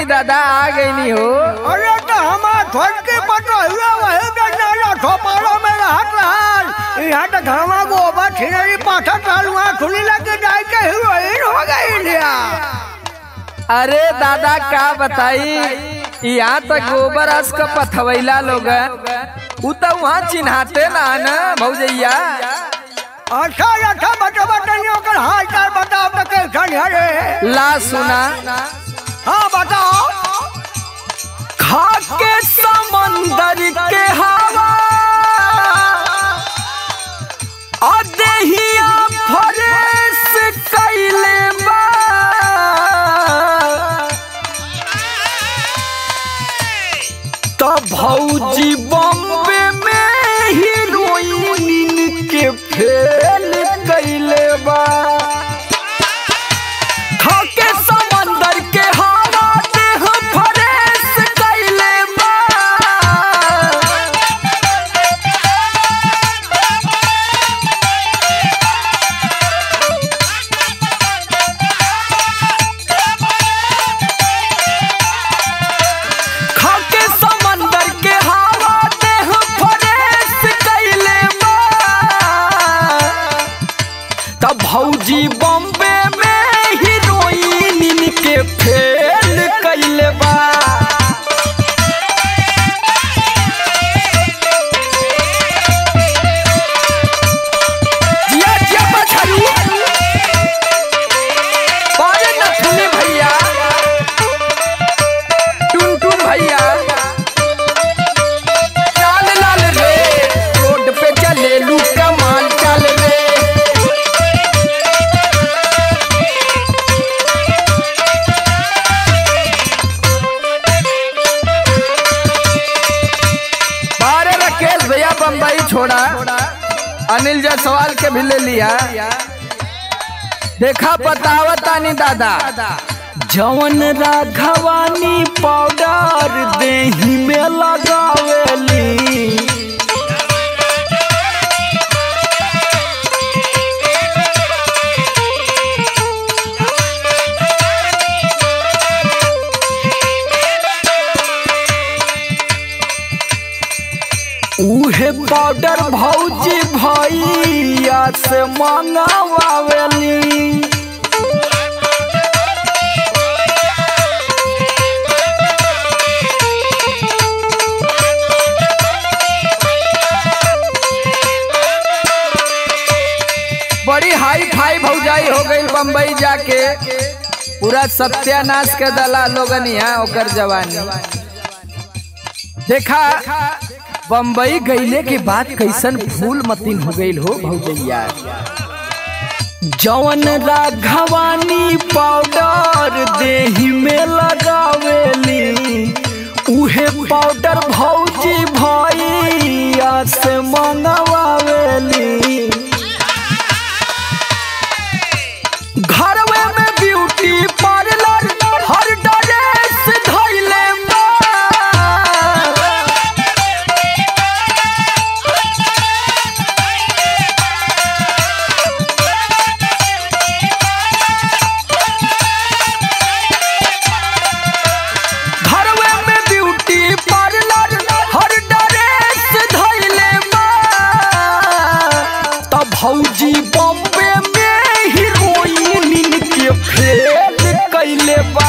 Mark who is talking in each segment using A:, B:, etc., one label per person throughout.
A: गई दादा आ गई हो
B: अरे तो हमार छोटकी पटोहिया वही गन्ना ठोपारो में रहत रहल यहाँ तो घामा गोबर छिनरी पाथर रहल वहाँ खुली लग जाए के हीरोइन हो गई लिया
A: अरे दादा का बताई यहाँ तक गोबर अस का पथवैला लोग उ तो वहाँ चिन्हाते ना ना भौजैया
B: अच्छा अच्छा बता बताइए ओकर हाल चाल बताओ तो कैसन है रे
A: ला सुना
B: हाँ बताओ
A: खा के समंदर के हवा अदेहिया फरेस कैले बा तो भौजी बॉम्बे में हीरोइन के फेल कैले बा खाके समंदर के हवा देह फरेस कैले बा खाके समंदर के हवा देह फरेस कैले बा तब भौजी बॉम्बे में हीरोइन के फेल कैले बा जिया जिया पछाड़ू अरे नथुनी भैया टुनटुन भैया चाल लाल रे रोड पे चले लू कमाल चल रे बारे राकेश भैया बम्बई छोड़ा अनिल जायसवाल के भी ले लिया देखा बतावतानी दादा जवन राघवानी पाउडर देही में लगावेली उहे पाउडर भौजी भैया से मंगावेली बड़ी हाई फाई भौजाई हो गई बम्बई जाके पूरा सत्यानाश के दला लोगन यहाँ ओकर जवानी देखा बम्बई गईले के बाद कैसन फूल मतीन हो गई हो भौजैया जवन राघवानी पाउडर देही में लगावेली उहे पाउडर भौजी भैया से मंगवावेली घरवे में ब्यूटी पार्लर हर ड्रेस धैले बा घरवे में ब्यूटी पार्लर हर ड्रेस धैले बा तब भौजी बॉम्बे में हीरोइन के फेल कैले बा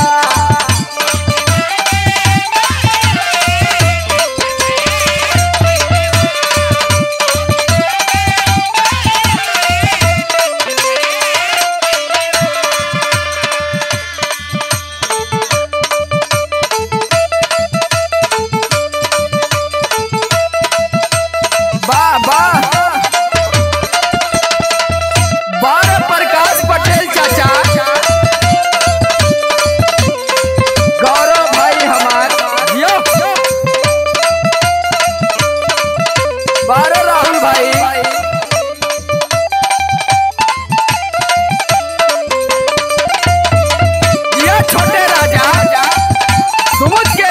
A: वाह वाह बारह प्रकाश पटेल चाचा गौरव भाई हमार यो बारह राहुल भाई ये छोटे राजा सुमुद के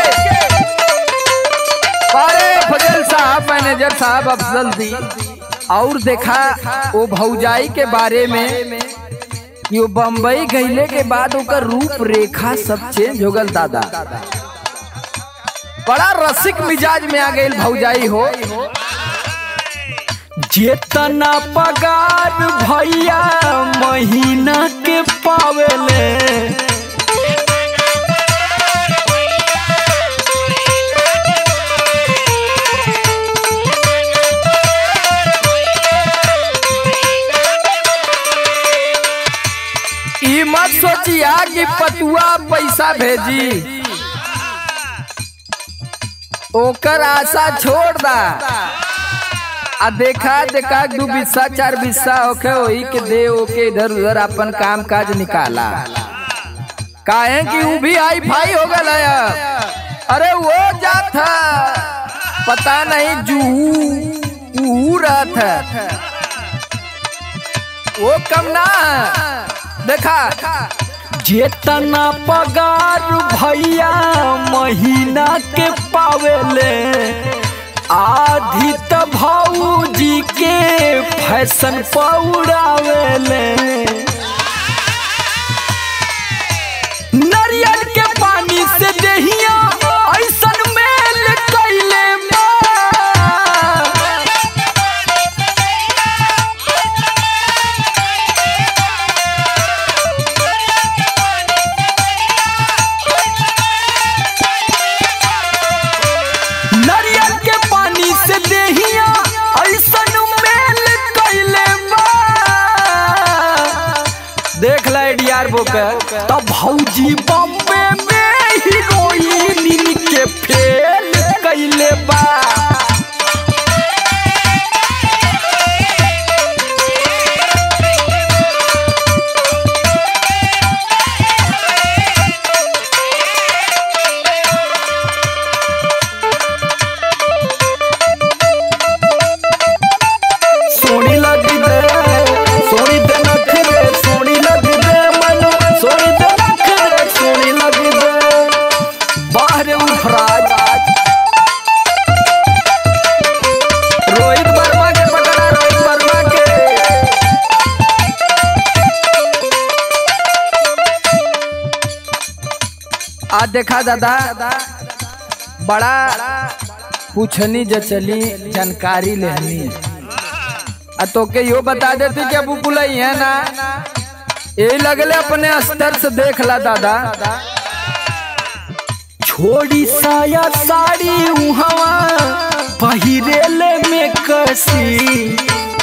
A: बारह फजल साहब मैनेजर साहब अफजल दी और देखा वो भौजाई के बारे में कि वो बम्बई गईले के बाद ओकर रूप रेखा सब चेंज हो गल दादा बड़ा रसिक मिजाज में आ गई भौजाई हो
C: जेतना पगार भैया महीना के पावेले
A: ई मत सोचिया कि पतुआ पैसा भेजी ओकर आशा छोड़ दा आ देखा देखा दू बिस्सा चार बिस्सा होके वही के दे ओके इधर उधर अपन काम काज निकाला काहे कि ऊ भी हाई फाई हो गल है अब। अरे वो जात है पता नहीं जूहू ऊ रहत है वो कम ना है। देखा
C: जेतना पगार भैया महीना के पावेले आधी त भौजी के फैशन पौड़ावेले नरियल के पानी से देहिया ऐसन मेल कैले बा नरियल के पानी से देहिया ऐसन मेल कैले बा देख ला डीआर बुक तब भौजी बम्बे में हीरोइन के फेल कैले बा सोनी लगी दे सोनी दे नखरे सोनी लगी दे मनु सोनी दे नखरे सोनी लगी दे बाहर उफराज रोहित वर्मा के पकड़ा रोहित वर्मा के
A: आज देखा दादा बड़ा पूछनी जचली जानकारी लेनी आ तोके यो बता देती कि अबू बुलई है ना यही लगले अपने स्तर से देख ला दादा
C: छोड़ी साया साड़ी उहवा पहिरेले में कसी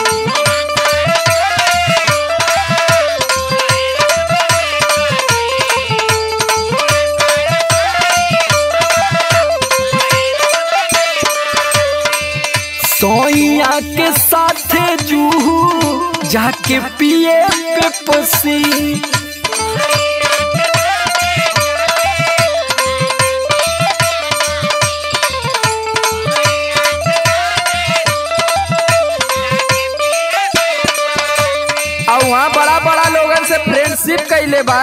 C: सोइया के साथे जूहू जाके पिए पे पसी
A: और वहाँ बड़ा बड़ा लोगन से फ्रेंडशिप कैले बा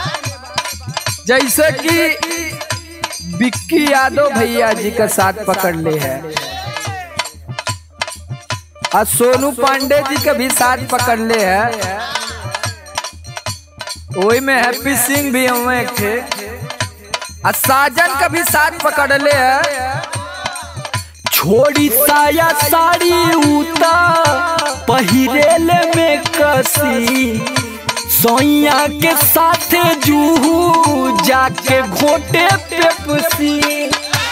A: जैसे कि बिक्की यादव भैया जी का साथ पकड़ ले है और सोनू पांडे जी का भी साथ पकड़ ले है वही में हैप्पी सिंह भी हुए एक थे और साजन का भी साथ पकड़ ले है
C: छोड़ी साया साड़ी उता पहिरेले में कसी सोइया के साथे जूहू जाके घोटे पे पसी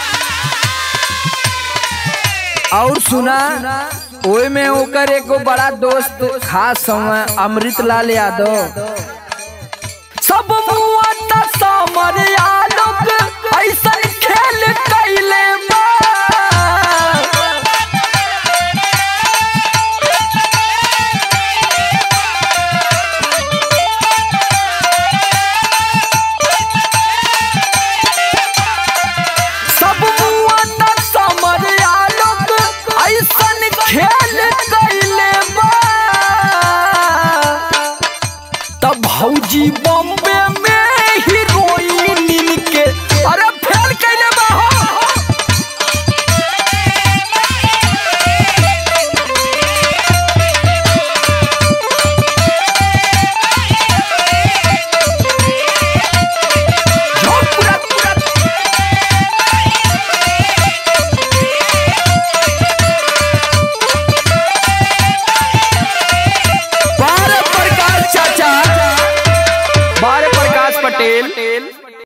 A: और सुना ओए में ओकर एगो बड़ा दोस्त खास समय अमृत लाल यादव
C: सब मुआ त समर आलोक ऐसन